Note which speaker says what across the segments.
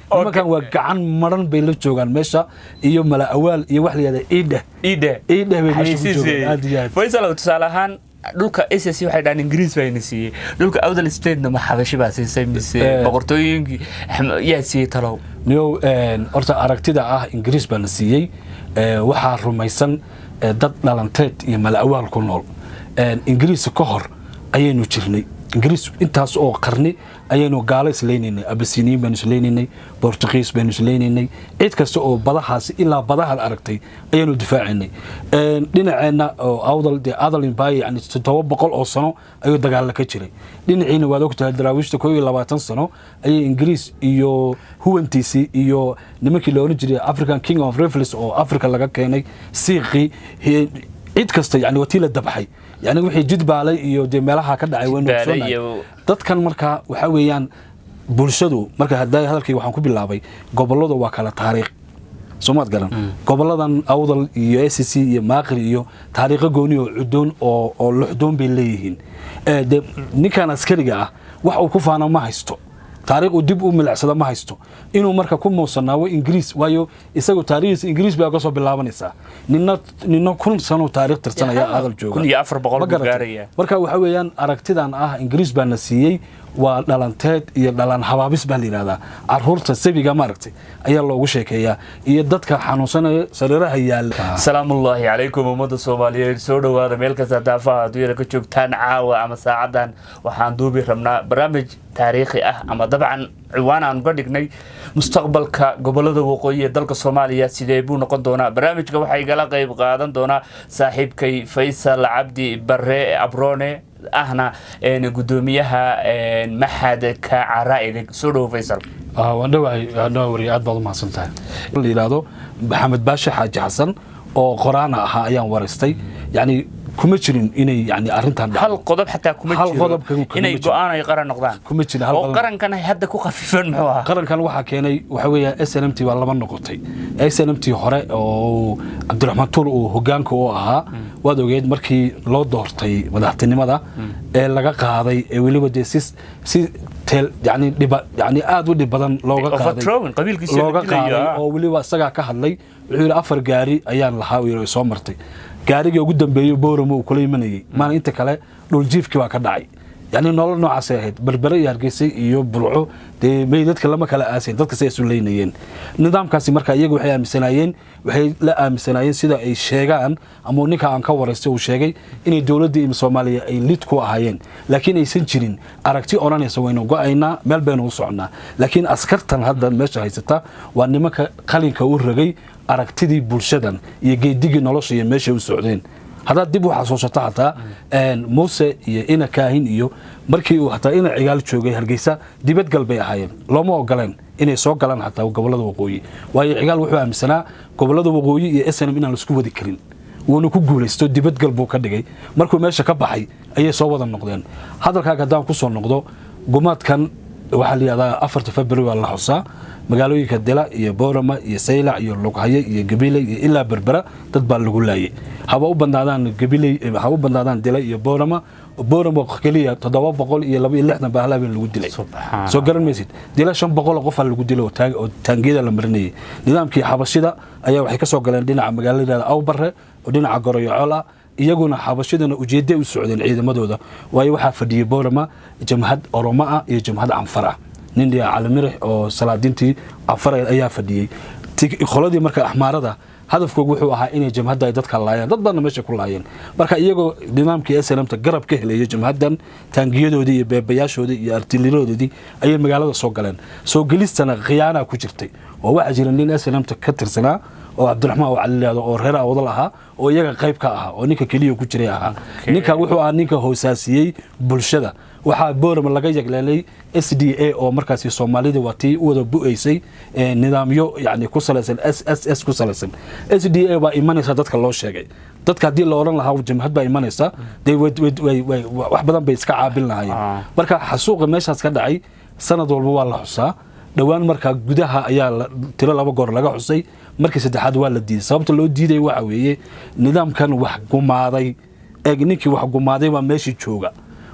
Speaker 1: nimankan waa gacan maran bay la joogaan meesha iyo mala awaal iyo wax la yihahda iidheh
Speaker 2: iidhe
Speaker 1: iidheh bay meesha ku joogaan aad iyo aad
Speaker 2: faysal tusaale ahaan dhulka ss waxay dhahaan ingiriis baa ina siiyey dhulka awdal statena ma xabashi baa siisay mise
Speaker 1: Eh.
Speaker 2: boqortooyinkii Axmed- yaa siiyey talow
Speaker 1: niyow een, horta aragtida ah ingiriis baa la siiyey ee, waxaa rumaysan ee, dad dhalanteed iyo mala awaal ku nool Een, ingiriis ka hor ayaynu jirnay ingiriis intaas oo qarni ayaynu gaalo islaynaynay abasiniin baynu islaynaynay bortugiis baynu islaynaynay cid kasta oo badahaasi ilaa badahaad aragtay ayaynu difaacaynay Een, dhinaceenna oo awdal dee adal empire yani toddoba boqol oo sano ayuu dagaalla ka jiray dhinaciina waad ogtahay daraawiishta koo iyo labaatan sano ayay ingiriis iyo huwantiisii iyo nimankii la oran jiray african king of rifles oo africa laga keenay siiqii he- cid kasta yani watii la dabxay yani wixii jidbaalay iyo dee meelaha ka dhacay waynu
Speaker 2: Jidbaalay
Speaker 1: ogsoonahay.
Speaker 2: iyo-
Speaker 1: dadkan marka waxaa weeyaan bulshadu marka hadda hadalkayga waxaan ku bilaabay goboladu waa kala taariikh soomaad garan goboladan awdal iyo s c iyo maaqri iyo taariikho gooni oo cudoon oo oo luxdoon bay leeyihiin Eh, de ninkan askariga ah wax uu ku faana ma haysto taariikh uu dib u milicsada ma haysto inuu marka ku muusanaawo ingiriis waayo isagu taariikhdiisa ingiriis bay ka soo bilaabanaysaa nina nina kun sano taariikh tirsanaya
Speaker 2: Yaha,
Speaker 1: adal jooga
Speaker 2: kun iyo afar boqol
Speaker 1: Ma
Speaker 2: buu
Speaker 1: garatay?
Speaker 2: gaarayaa.
Speaker 1: marka waxa weeyaan aragtidan ah ingiriis baa na siiyey waa dhalanteed iyo dhalan habaabis baa la yidhahdaa caruurta sabiga maaragtay ayaa loogu sheekeeyaa iyo dadka xanuunsanaya sariiraha yaalla
Speaker 2: salaamullaahi calaykum ummadda soomaaliyeed soo dhowaada meel kasta daafaha adduunyada ka joogtaan caawa ama saacadan waxaan duubi rabnaa barnaamij taariikhi ah ama dabcan ciwaan aan uga dhignay mustaqbalka gobolada waqooyi ee dalka soomaaliya sidee buu noqon doonaa barnaamijka waxaa igala qayb qaadan doonaa saaxiibkay faysal cabdi bare abrone ahna een, gudoomiyaha een, maxadka caraa'idig soo dhowo faysal
Speaker 1: Ah, waan dhawahay waan dhawahay wariye aad baad u mahadsan tahay la yidhaahdo maxamed baashe xaaji xasan oo qoraana ahaa ayaan waraystay yacni kuma jirin inay yani arrintan dhacdo.
Speaker 2: hal qodob xataa kuma
Speaker 1: Hal
Speaker 2: jiro
Speaker 1: qodob kuma- kuma
Speaker 2: inay
Speaker 1: jiro.
Speaker 2: go-aan ay qaran noqdaan
Speaker 1: kuma jira hal
Speaker 2: oo
Speaker 1: qodob.
Speaker 2: qarankan ay hadda ku khafifan muxuu ahaa
Speaker 1: qarankan waxaa keenay waxa weeya s n m t baa laba noqotay s n m t hore oo cabdiraxmaan tuur uu hogaanka u ahaa waad ogeed markii loo doortay madaxtinimada ee laga qaaday ee weliba dee si si teel yani dhiba yani aad u dhib badan looga qaaday
Speaker 2: overthrowing qabiilkiisa
Speaker 1: looga
Speaker 2: la dilayo,
Speaker 1: qaaday
Speaker 2: ah.
Speaker 1: oo weliba isagaa ka hadlay wuxuu yidhi afar gaari ayaan lahaa uu yidhi soo martay gaarigii ugu dambeeyey booramo uu kula imanayay maana inta kale dhuljiifkii baa ka dhacay yani nolol noocaasay ahayd berbere iyo hargeysa iyo bulco dee may dadka lama kala aasayn dadka say isu leynayeen nidaamkaasi marka iyaga waxay aaminsanaayeen waxay la aaminsanaayeen sida ay sheegaan ama ninka aan ka waraystay uu sheegay inay dowladda iyo soomaaliya ay lid ku ahaayeen laakiin aysan jirin aragti odhanaysa waynu go-aynaa meel baynu u socnaa laakiin askartan hadda meesha haysata waa nimanka qalinka u ragay aragtidii bulshadan iyo geedigii nolosha iyo meeshay u socdeen haddaad dib u xasuusato hataa een, muuse iyo ina kaahin iyo markii uu hataa ina cigaal joogay hargeysa dibadgal bay ahaayeen looma ogoleen inay soo galaan hataa gobolada waqooyi waayo cigaal wuxuu aaminsanaa gobolada waqooyi iyo snm inaan laisku wadi karin wuuna ku guulaysto dibadgal buu ka dhigay markuu meesha ka baxay ayay soo wada noqdeen hadalkaaga haddaan ku soo noqdo gumaadkan waxaa la yihahdaa afarta february waa la xusaa magaalooyinka dila iyo boorama iyo saylac iyo lughaye iyo gabiley iyo ilaa berbera dad baa lagu laayay haba u badnaadaan gabiley haba u badnaadaan dila iyo boorama boorama keliya toddoba boqol iyo laba iyo lixdan baa halaabeen lagu dilay
Speaker 2: Subxaan.
Speaker 1: soo garan maysid dila shan boqol qofaa lagu dilay oo taag- oo taangiyada la marinayay nidaamkii xabashida ayaa waxay ka soo galeen dhinaca magaalada awbare oo dhinaca goroyocol ah iyaguna xabashidana ujeedday u socdeen ciidamadooda waayo waxaa fadhiyey boorama jamhad oromo ah iyo jamhad canfar ah nin dhiya calimirix oo salaadiintii canfar ayaa fadhiyey Ti- qoladii marka axmaarada hadafkoogu wuxuu ahaa inay jamhadda ay dadka laayaan dad badanna meesha ku laayeen marka iyagoo nidaamkii snmta garab ka helaya jamhaddan taangiyadoodii iyo beebayaashoodii iyo artiliradoodii ayay magaalada soo galeen soo gelistana khiyaanaa ku jirtay oo waxaa jira nin snmta ka tirsanaa oo cabdiraxmaan oo calilaado oo reer awdal ahaa oo iyaga qayb ka ahaa oo ninka keliya ku jiray ahaa ninka wuxuu ahaa ninka hoosaasiyey bulshada waxaa boorama laga yagleelay s d a oo markaasi soomaalida waa tii u wada bu-aysay ee, nidaamyo yani ku salaysan s s s ku salaysan s d a baa imanaysa dadka loo sheegay dadka haddii la odhan lahaa jamhad baa imanaysa dee way- way- way- way- wax badan bay iska caabin lahaayeen
Speaker 2: Ah.
Speaker 1: marka xasuuqa meeshaas ka dhacay sanad walba waa la xusaa dhowaan markaa gudaha ayaa la- tiro laba goor laga xusay markii saddexaad waa la diiday sababta loo diiday waxa weeye nidaamkan wax gumaaday eeg ninkii wax gumaaday baa meeshii jooga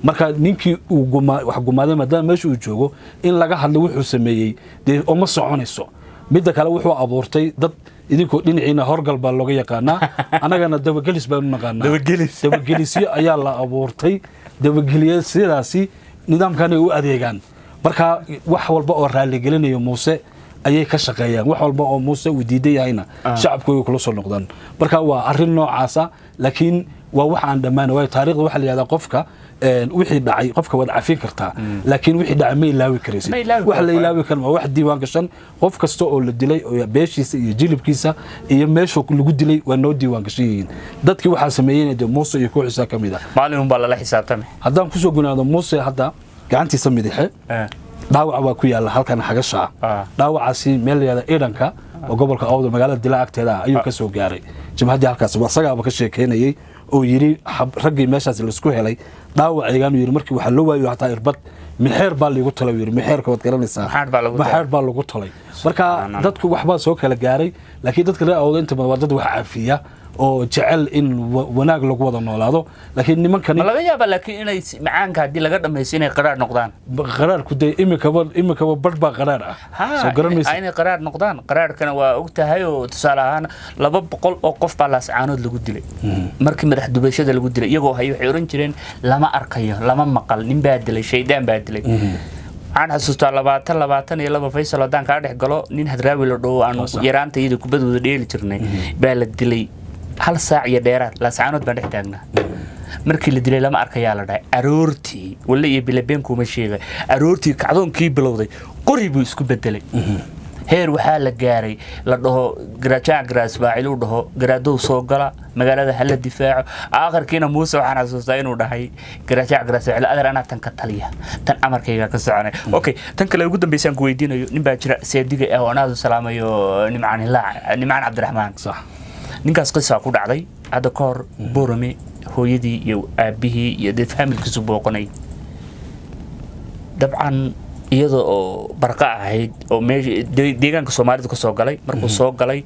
Speaker 1: marka ninkii uu guma- wax gumaaday maadaama meesha uu joogo in laga hadlo wuxuu sameeyey dee uma soconayso midda kale wuxuu abuurtay dad idinkoo dhinaciina horgal baa looga yaqaanaa annagana dabagelis baanu naqaanaa
Speaker 2: Dabagelis.
Speaker 1: dabagelisyo ayaa la abuurtay dabagelisyadaasi nidaamkan ay u adeegaan marka wax walba oo raaligelinayo muuse ayay ka shaqeeyaan wax walba oo muuse uu diidan yahayna shacabku way kula soo noqdaan marka waa arrin noocaasa laakiin waa wax aan dhammaan waayo taariikhda waxaa la yihahdaa qofka een, wixii dhacay qofka waad cafin kartaa laakiin wixii dhacay ma ilaawi karaysid
Speaker 2: Ma ilaawi
Speaker 1: wax la
Speaker 2: karto.
Speaker 1: ilaawi karo waa wax diiwaan gashan qof kasta oo la dilay oo beeshiisa iyo jilibkiisa iyo meeshuu lagu dilay waa noo diiwaan gashan yihiin dadkii waxaa sameeyeen dee muuse iyo kooxiisa ka mid ah
Speaker 2: maalin unbaa lala xisaabtamay
Speaker 1: haddaan kusoo gunaado muuse hadda gacantiisa midixe dhaawac baa ku yaala halkan xagasha
Speaker 2: Ah.
Speaker 1: ah dhaawacaasi meel la yihahda idanka oo gobolka awda magaalada dila agteeda ah ayuu ka soo gaaray jimcaddii halkaas waa isagaaba ka sheekeynayey oo yidhi hab- raggii meeshaas laisku helay dhaawacaygaanu yidhi markii waxaa loo waayo hataa irbad mixeer baa liigu talay yidhi mixeerka waad garanaysaa
Speaker 2: Maxaar baa lagu talay.
Speaker 1: maxeer baa lagu talay marka
Speaker 2: Subxaanallah.
Speaker 1: dadku waxbaa soo kala gaaray laakiin dadka reer awda inta badan waa dad wax caafiya oo jecel in wa- wanaag lagu wada noolaado laakiin nimankani
Speaker 2: ma laga yaaba laakiin inay s- macaanka haddii laga dhamayso inay qaraar noqdaan
Speaker 1: qaraarku dee imikaba imikaba barh baa qaraar ah soo garan maysa
Speaker 2: ha inay qaraar noqdaan qaraarkana waa og tahay oo tusaale ahaan laba boqol oo qof baa laascaanood lagu dilay markii madax dubashada lagu dilay iyagoo hay waxay oran jireen lama arkayo lama maqal nin baa dilay shaydaan baa dilay waxaan xasuustaa labaatan labaatan iyo laba faysal haddaan kaa dhex galo nin hadraawi la dhaho aanu
Speaker 1: Sax.
Speaker 2: yaraanta iyada kubadooda dheeli jirnay baa la dilay hal saac iyo dheeraad laascaanood baan dhex taagnaa markii la dilay lama arkayaa la dhahay aroortii walle iyo bilabeen kuma sheegay aroortii kacdoonkii bilowday qori buu isku bedelay heer waxaa la gaaray la dhaho garaajaca garaasbaacil uu dhaho garaadow soo gala magaalada hala difaaco aakhirkiina muuse waxaan xasuustaa inuu dhahay garaajaca garaasbaacil adeer anaa tan ka taliya tan amarkayga ka soconay okay tan kale ugu dambeysaan ku weydiinayo nin baa jira seediga ah oo anaadu salaamayo nimcaan hilaac nimcaan cabdiraxmaan
Speaker 1: sax
Speaker 2: ninkaas qisaa ku dhacday hadda ka hor borame hooyadii iyo aabihii iyo dee faamilkiisu booqanay dabcan iyada oo barqa ahayd oo meesha de- deegaanka soomaalidu ka soo galay markuu soo galay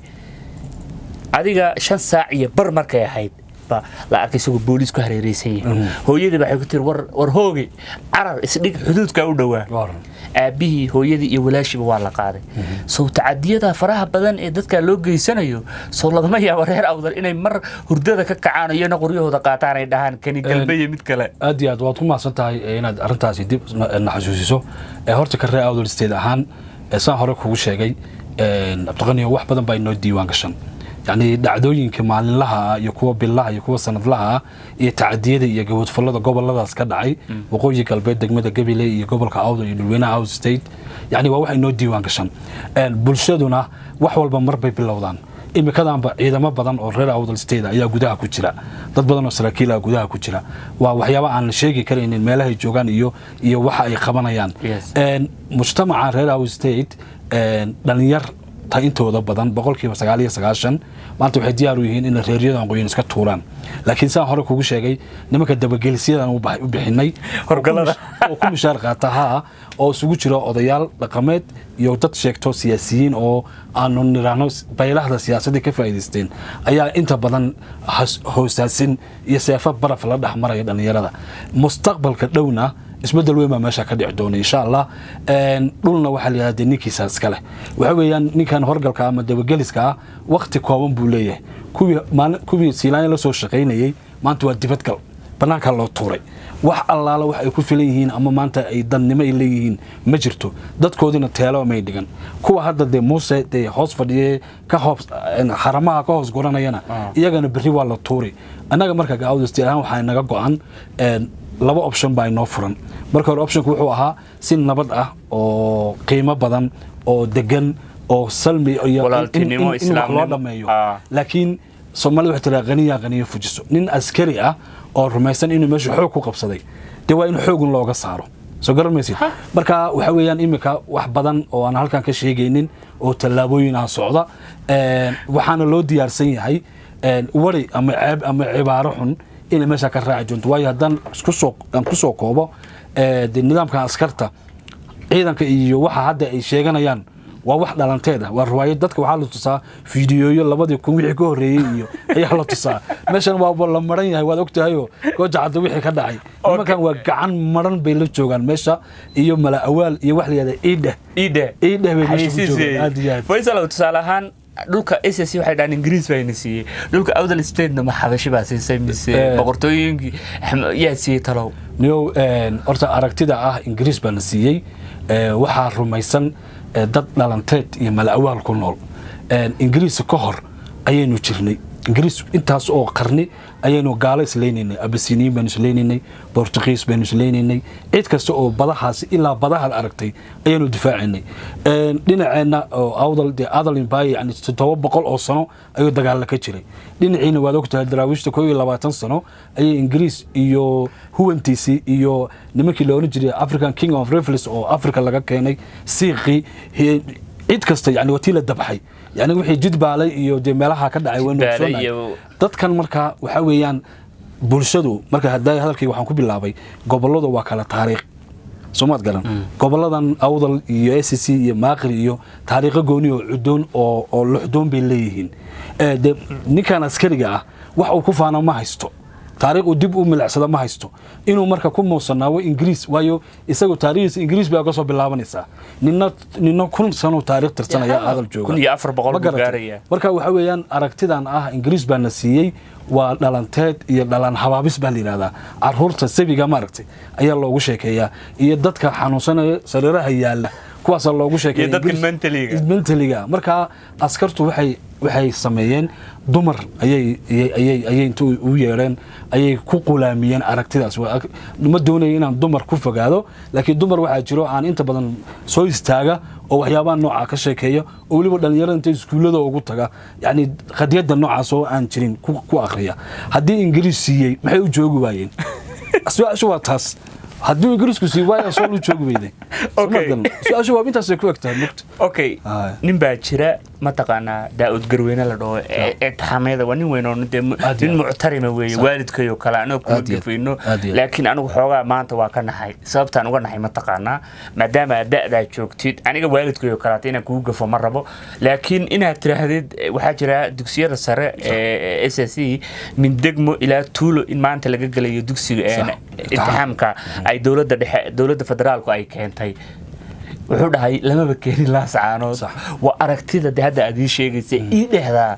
Speaker 2: adiga shan saac iyo bar markay ahayd baa la arkay isagoo booliis ku hareereysan yahay hooyadii waxay ku tiri war war hooge carar isdhig xuduudka u dhowaa
Speaker 1: Waran.
Speaker 2: aabihii hooyadii iyo walaashiiba waa la qaaday sow tacadiyada faraha badan ee dadka loo geysanayo sow lagama yaabo reer awdal inay mar hurdada ka kacaan oo iyana qoryahooda qaataan ay dhahaan kani galbe iyo mid kale
Speaker 1: aad iyo aad waad ku mahadsan tahay eh, inaad arrintaasi dib na na xasuusiso Eh, horta ka reer awdal state ahaan eh, saan hore kugu sheegay eh, cabdiqaniyo wax badan baa inoo diiwaan gashan yacni dhacdooyinka maalinlaha ah iyo kuwa billaha iyo kuwa sanadlaha ah iyo tacadiyada iyo gabadfallada goboladaas ka dhacay waqooyi galbeed degmada gabiley iyo gobolka awdal iyo dhulweynaha awd state yacni waa wax inoo diiwaan gashan Eh, bulshaduna wax walba mar bay bilowdaan imikadanba ciidamo badan oo reer awdal state ayaa gudaha ku jira dad badan oo saraakiil ah gudaha ku jira waa waxyaaba aan la sheegi karaynin meelahay joogaan iyo iyo waxa ay qabanayaan
Speaker 2: Yes.
Speaker 1: Een, mujtamaca reer awdal state een, dhalinyar ta intooda badan boqolkiiba sagaal iyo sagaashan maanta waxay diyaar u yihiin inay reeryadan qoyin iska tuuraan laakiin saan hore kugu sheegay nimanka dabagelisyadan u bax- u bixinay
Speaker 2: Horgalada.
Speaker 1: oo ku mishaar qaata haa oo isugu jira odayaal dhaqameed iyo dad sheegto siyaasiyiin oo aanu niraahno baylahda siyaasadii ka faa'iidaysteen ayaa inta badan has- hoosaasin iyo seefo baraf la dhex maraya dhallinyarada mustaqbalka dhowna isbedel weyn baa meesha ka dhici doona insha allah Een, dhulna waxaa la yidhahda ninkiisa iska leh waxa weeyaan ninkan horgalka ama dabageliska ah waqti kooban buu leeyahay kuwii maalin kuwii siilaanya la soo shaqaynayey maanta waa dibadgal banaankaa loo tuuray wax allaala wax ay ku filan yihiin ama maanta ay dannimo ay leeyihiin ma jirto dadkoodina teelo may dhigan kuwa hadda dee muuse dee hoos fadhiye ka hoos haramaha ka hoos guranayana iyagana berri waa la tuuri annaga marka gaawdasti ahaan waxaa naga go-an een, laba option baa inoo furan marka hore optionku wuxuu ahaa si nabad ah oo qiimo badan oo degan oo salmi iyo in- in-
Speaker 2: Walaaltinimo,
Speaker 1: in wax loo
Speaker 2: islaamnimo.
Speaker 1: dhameeyo
Speaker 2: Ah.
Speaker 1: laakiin soomaalida waxay tiraa qaniya qaniyo fujiso nin askari ah oo rumaysan inuu meesha xoog ku qabsaday dee waa in xoogun looga saaro soo garan maysid marka waxa weeyaan iminka wax badan oo aan halkan ka sheegaynin oo tallaabooyin ah socda Een, waxaana loo diyaarsan yahay een, wari ama ceeb ama cibaaro xun inay meesha ka raaci doonto waayo haddaan isku soo aan ku soo koobo ee, dee nidaamkan askarta ciidanka iyo waxa hadda ay sheeganayaan waa wax dhalanteed ah waa riwaayad dadka waxaa la tusaa fiidiyooyo labadii kun wixii ka horreeyey iyo ayaa la tusaa meeshan waaba la maran yahay waad ogtahayoo gooja cadda wixii ka dhacay nimankan waa gacan maran bay la joogaan meesha iyo mala awaal iyo wax la yihahda iidheh
Speaker 2: iidhe
Speaker 1: iidheh bay meesha ku joogaan aad iyo aad
Speaker 2: faysal tusaale ahaan dhulka s s waxay dhahaan ingiriis baa ina siiyey dhulka outhern statena ma xabashi baa siisay mise
Speaker 1: Eh.
Speaker 2: boqortooyinkii Axmed- yaa siiyey talow
Speaker 1: niyow een, horta aragtida ah ingiriis baa la siiyey ee, waxaa rumaysan ee, dad dhalanteed iyo malawaal ku nool Een, ingiriis ka hor ayaynu jirnay ingiriis intaas oo qarni ayaynu gaalo islaynaynay abasiniin baynu islaynaynay bortugiis baynu islaynaynay cid kasta oo badahaasi ilaa badahaad aragtay ayaynu difaacaynay Een, dhinaceenna oo awdal dee adal empire yani toddoba boqol oo sano ayuu dagaalla ka jiray dhinaciina waad ogtahay daraawiishta koo iyo labaatan sano ayay ingiriis iyo huwantiisii iyo nimankii la oran jiray african king of revels oo africa laga keenay siiqii he- cid kasta yani waa tii la dabxay yani wixii jidbaalay iyo dee meelaha ka dhacay waynu
Speaker 2: Jidbaale
Speaker 1: ogsoonahay.
Speaker 2: iyo-
Speaker 1: dadkan marka waxaa weeyaan bulshadu marka hadda hadalkii waxaan ku bilaabay goboladu waa kala taariikh soomaad garan goboladan awdal iyo s c iyo maaqri iyo taariikho gooni oo cudoon oo oo luxdoon bay leeyihiin Eh, de ninkan askariga ah wax uu ku faano ma haysto taariikh uu dib u milicsada ma haysto inuu marka ku muusanaawo ingiriis waayo isagu taariikhdiisa ingiriis baa ka soo bilaabanaysaa nina nina kun sano taariikh tirsanaya
Speaker 2: Yaha,
Speaker 1: hadal jooga
Speaker 2: kun iyo afar boqol
Speaker 1: Ma
Speaker 2: buu
Speaker 1: garatay?
Speaker 2: gaaraya.
Speaker 1: marka waxa weeyaan aragtidan ah ingiriis baa na siiyey waa dhalanteed iyo dhalan habaabis baa la yidhahdaa caruurta sabiga maaragtay ayaa loogu sheekeeyaa iyo dadka xanuunsanaya sariiraha yaalla kuwaasaa loogu sheekeeya
Speaker 2: Iyo dadka
Speaker 1: Ingiriis-
Speaker 2: mentaliga.
Speaker 1: mentaliga marka askartu waxay waxay sameeyeen dumar ayay ayay- ayay ayay inta u yeedheen ayay ku qulaamiyeen aragtidaas Waa ag- ma doonayo inaan dumar ku fogaado laakiin dumar waxaa jiro aan inta badan soo istaaga oo waxyaabaha nooca ka sheekeeya oo weliba dhalinyarada inta iskuullada ugu taga yani qadiyadda noocaas oo aan jirin ku ku akhriya haddii ingiriis siiyey maxay u joogi waayeen su-aashu waa taas haddii ingiriisku siiyey waaya soo u joogi weyday
Speaker 2: Okay.
Speaker 1: su-aashu waa intaasay ku egtahay mugta
Speaker 2: okay
Speaker 1: Aye.
Speaker 2: nin baa jira mataqaanaa daa'ud garweyne la dhaho ee ee taxameeda waa nin weyn oo dee mu-
Speaker 1: Aad iyo
Speaker 2: nin
Speaker 1: aad.
Speaker 2: muctarima weeye waalidkayo kale anagoo kuma
Speaker 1: Aad iyo aad.
Speaker 2: gafayno
Speaker 1: Aad iyo aad.
Speaker 2: laakiin anigu xoogaa maanta waa ka naxay sababtaan uga naxay mataqaanaa maadaama aad da'daa joogtid aniga waalidkayo kaleata inaan kugu gafo ma rabo laakiin inaad tiraahdid eh, waxaa jira dugsiyada sare ee s s e min degmo ilaa tuulo in maanta laga gelayo dugsiga ee
Speaker 1: Sax.
Speaker 2: imtixaamka ay dowladda dhexe dowladda federaalku ay keentay wuxuu dhahay lamaba keenin laasacaanood
Speaker 1: Sax.
Speaker 2: waa aragtida de hadda aad ii sheegaysa ii dhehdaa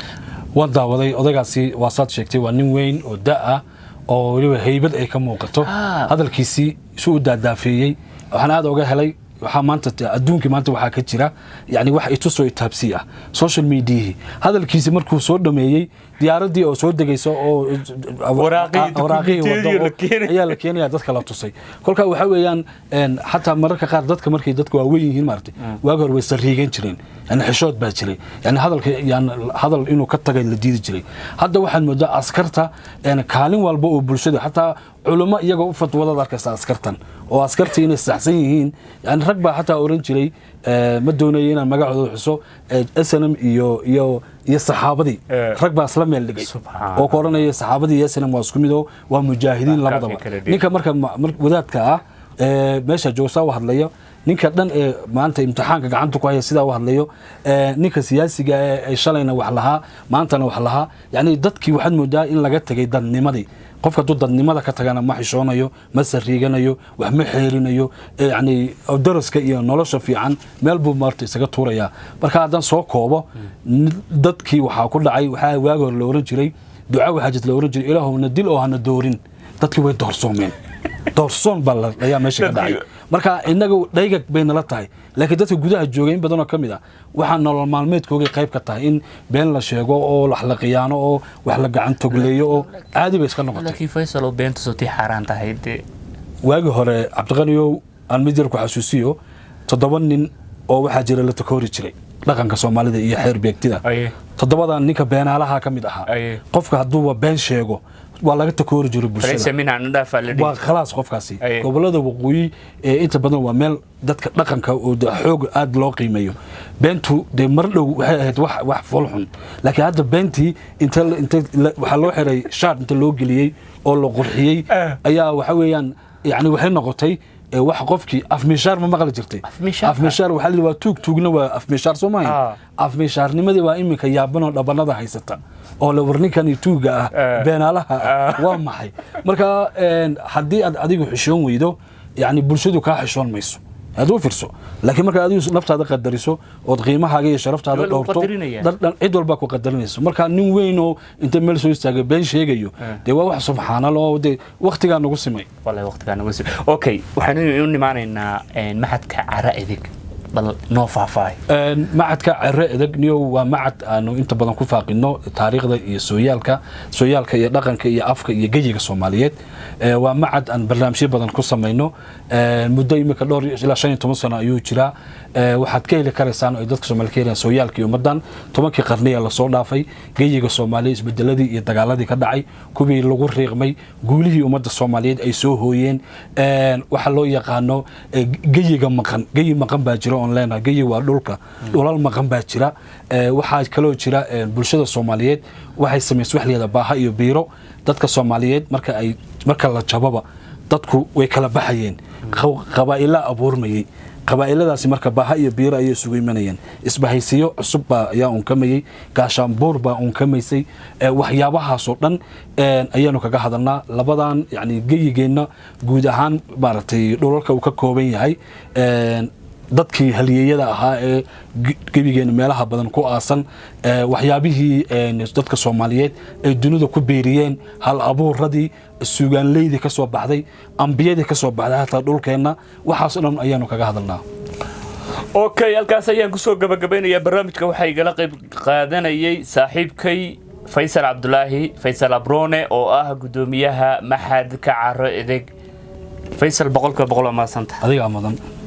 Speaker 1: waan daawaday odaygaasi waa saad sheegtay waa nin weyn oo da ah oo weliba haybad ay ka muuqato
Speaker 2: Ah.
Speaker 1: hadalkiisii isu u daadaafeeyey waxaan aad oga helay waxaa maanta adduunkii maanta waxaa ka jira yani wax itusoo itaabsi ah social mediahii hadalkiisi markuu soo dhameeyey diyaaradii oo soo degaysa oo
Speaker 2: Waraaqihii,
Speaker 1: waraaqihii
Speaker 2: dukumentiyadii
Speaker 1: wado
Speaker 2: la keenay.
Speaker 1: ayaa la keenaya dadka la tusay kolka waxa weeyaan een, xataa mararka qaar dadka markay dadka waaweyn yihiin maaragtay waagi hore way sariigan jireen yani xishood baa jiray yani hadalka yani hadal inuu ka tagay la diidi jiray hadda waxaad moodaa askarta een, kaalin walba oo bulshada xataa culummo iyagoo u fatwadaad arkaysa askartan oo askarta inay saxsan yihiin yani rag baa xataa oran jiray ee, ma doonayo inaan magacooda xuso snm iyo iyo iyo saxaabadii
Speaker 2: Eh.
Speaker 1: rag baa isla meel dhigay
Speaker 2: Subxaan.
Speaker 1: oo ka oranaya saxaabadii iyo snm waa isku mid oo waa mujaahidiin
Speaker 2: Waa
Speaker 1: labadaba
Speaker 2: kaafi kala dhig.
Speaker 1: ninka marka ma- mar- wadaadka ah ee, meesha joogsaa u hadlayo ninka dhan ee maanta imtixaanka gacanta ku haya sidaa u hadlayo ee, ninka siyaasiga ee ee shalayna wax lahaa maantana wax lahaa yani dadkii waxaad moodaa in laga tegay dadnimadii qofka hadduu dadnimada ka tagana ma xishoonayo ma sariiganayo wax ma xeerinayo ee, yani daraska iyo nolosha fiican meel buu maarta isaga tuurayaa marka haddaan soo koobo n- dadkii waxaa ku dhacay waxaa waagi hore la oran jiray duca waxaa jirta la oran jiray ilaahowna dil oo hana doorin dadkii way doorsoomeen doorsoon baa la- ayaa meesha ka dhacay marka inaga dhaygag bay nala tahay laakiin dadka gudaha jooga in badanoo ka mid ah waxaa nolol maalmeedkoogay qayb ka tahay in been la sheego oo wax la khiyaano oo wax la gacan togleeyo oo caadi bay iska noqotay
Speaker 2: laakiin faysal oo beenta soo tii xaaraan tahay dee
Speaker 1: waagi hore cabdiqaniyow aan mid yar ku xasuusiyo toddoba nin oo waxaa jira la takoori jiray dhaqanka soomaalida iyo xeer beegtida
Speaker 2: Aye.
Speaker 1: toddobadan ninka beenaalaha ka mid ahaa
Speaker 2: Aye.
Speaker 1: qofka hadduuba been sheego waa laga takoori jiray bulshada
Speaker 2: falaysa minha nadhaafaa la
Speaker 1: waa
Speaker 2: dhihi
Speaker 1: khalaas qofkaasi
Speaker 2: Aye.
Speaker 1: gobolada waqooyi ee inta badan waa meel dadka dhaqanka oo de xoog aad loo qiimeeyo beentu dee mar dhow waxay ahayd wax wax foolxun laakiin hadda beentii inta la- inta la- waxaa loo xiray shaar inta loo geliyey oo la qurxiyey
Speaker 2: Ah.
Speaker 1: ayaa waxa weeyaan yani waxay noqotay ee wax qofkii afmishaar ma maqli jirtay
Speaker 2: Afmishaar?
Speaker 1: afmishaar waxaa la yidhi waa tuug tuugna waa afmishaar soo
Speaker 2: Ah.
Speaker 1: maaha afmishaarnimadii waa iminka yaabanoo dhabanada haysata oo la warninkani tuuga ah
Speaker 2: Eh.
Speaker 1: beenaalaha ah waa maxay marka een, haddii aad adigu xishoon weydo yani bulshadu kaa xishoon mayso aad u firso laakiin marka adigu naftaada qadariso ood qiimahaaga iyo sharaftaada
Speaker 2: Waa lagu
Speaker 1: dhowrto
Speaker 2: qadarinaya.
Speaker 1: dad dhan cid walbaa ku qadarinayso marka nin weyn oo inta meel soo istaagay been sheegayo
Speaker 2: Eh.
Speaker 1: dee waa wax subxaanal oo dee waktigaa nagu simay
Speaker 2: والله وقت كان نقول اوكي waxaan u nimaanaynaa een maxadka cara edig bal noo faahfaahay
Speaker 1: Een, macadka cere edeg niyo waa macad aanu inta badan ku faaqino taariikhda iyo sooyaalka sooyaalka iyo dhaqanka iyo afka iyo geyiga soomaaliyeed Ee, waa macad aan barnaamijyo badan ku samayno Ee, muddo imika dhowr iyo- ilaa shan iyo toban sano ayuu jiraa Ee, waxaad ka heli karaysaan oo ay dadka soomaali ka helayaan sooyaalka iyo ummadan tobankii qarniya lasoo dhaafay geyiga soomaaliya isbedeladii iyo dagaaladii ka dhacay kuwii lagu riiqmay guulihii ummadda soomaaliyeed ay soo hooyeen Een, waxa loo yaqaano ee, geyiga maqan geyi maqan baa jira oon leenahay geyi waa dhulka dhulal maqan baa jira Ee, waxaa kaloo jira ee, bulshada soomaaliyeed waxay samaysay wax layihahda baaha iyo biiro dadka soomaaliyeed marka ay marka la jababa dadku way kala baxayeen Qaw- qabaa'ila abuurmayey qabaa'iladaasi marka baaha iyo biiro ayay isugu imanayeen isbahaysiyo cusub baa ayaa unkamayey gaashaanbuur baa unkamaysay Ee, waxyaabahaasoo dhan een, ayaanu kaga hadalnaa labadan yani geyigeenna guud ahaan maaragtay dhulalka uu ka kooban yahay een, dadkii halyeeyada ahaa ee ge- gebigeena meelaha badan ku aasan ee, waxyaabihii een, dadka soomaaliyeed ay dunida ku beeriyeen hal abuuradii suugaanleydii ka soo baxday ambiyadii ka soo baxday hataa dhulkeenna waxaasoo dhan ayaanu kaga hadalnaa
Speaker 2: okay halkaas ayaan kusoo gabagabaynayaa barnaamijka waxaa igala qayb qaadanayay saaxiibkay faysal cabdulaahi faysal abrone oo ah gudoomiyaha maxadka caro edeg faysal boqolkiiba boqol waa mahadsanta
Speaker 1: adigaa mudan